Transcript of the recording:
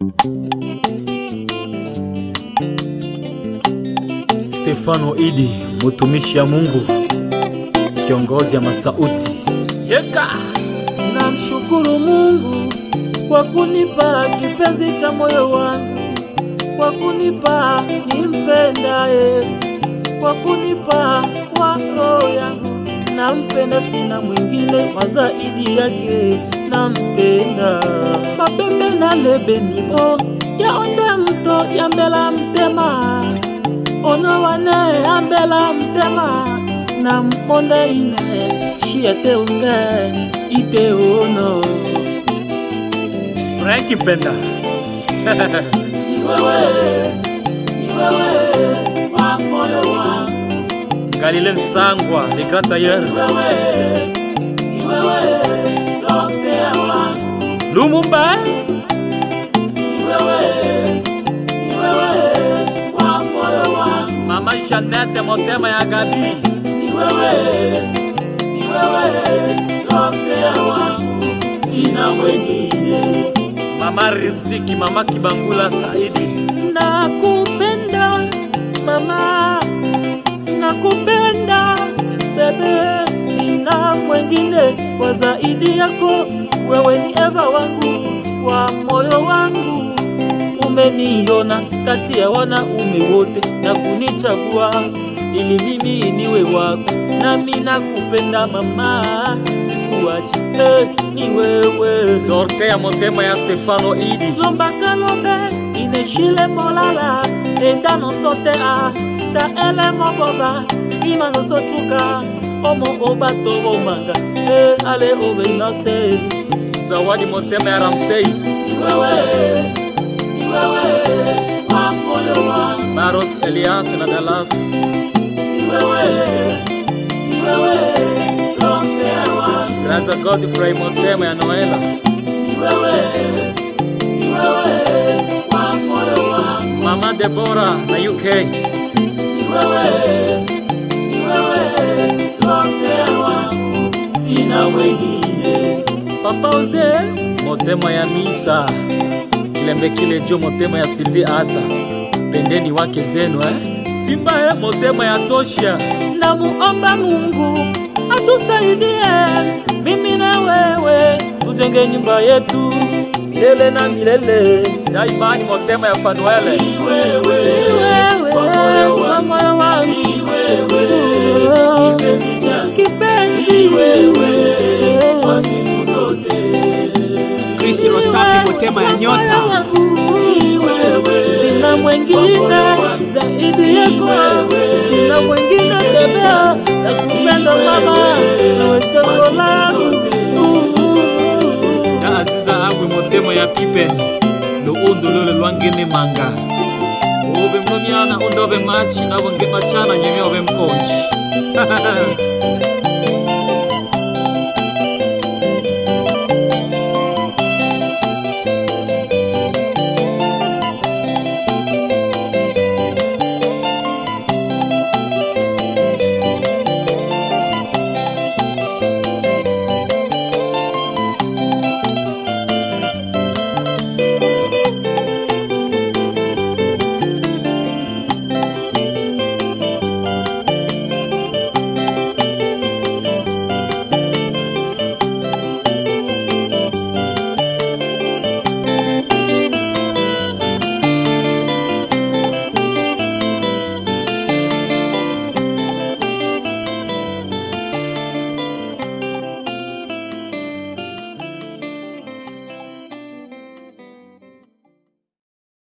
Stefano Idi, mtumishi ya Mungu, kiongozi ya masauti. Yeka! Namshukuru Mungu kwa kunipa kipenzi cha moyo wangu, kwa kunipa nimpendaye, kwa kunipa wa roho yangu. Nampenda, sina mwingine wa zaidi yake, nampenda. Mabembe na lebe nibo yaonde mto yambela mtema ono wane yambela mtema na mponde ine shiete unge ite ono Franki Mpenda. iwewe iwewe wa moyo wangu Galile Nsangwa, le grand tailleur. iwewe iwewe doktea wangu Lumumba, iwewe iwewe wa moyo wangu Mama Jeanette Motema ya Gabi. ni wewe, ni wewe doktea wangu, sina mwengine. Mama Riziki, Mama Kibangula Saidi. Nakupenda mama, nakupenda bebe, sina mwengine wa zaidi yako. Wewe ni Eva wangu wa moyo wangu, umeniona kati ya wanaume wote na kunichagua ili mimi niwe wako, nami nakupenda mama, sikuachi eh, ni wewe Dorothea Motema ya Stefano Idi. lombaka lobe ineshile molala enda nosote a ta ele moboba ima nosocuka omo obato bomanga e ale obe inose Zawadi Motema ya Ramsey. iwewe iwewe wa moyo wangu Baros Elias na Dallas. iwewe iwewe doktea wangu Graza Godfrey Motema ya Noela. iwewe iwewe wa moyo wangu Mama Deborah na UK. wewe ni wewe doktea wangu, sina mwengine. Papa Oze Motema ya Misa. Kilembe kile jo Motema ya Sylvie Asa. Pendeni wake zenu eh. Simba eh Motema ya Tosha. Namuomba Mungu atusaidie mimi na wewe, tujenge nyumba yetu milele na milele. Ya imani Motema ya Fanuele. Ni wewe, kwa moyo wangu, ni wewe, kipenzi changu, kipenzi wewe, kwa siku zote. Chris Rosafi Motema ya Nyota. Ni wewe, sina mwengine zaidi yako, sina mwengine bebea, nakupenda mama, nawe chaguo langu. Ya Aziza Agwe Motema ya Pipeni. Lo ondo lole lwangene manga. Obe mnomiana undobe machi na wonge machana nyeme obe mkonchi.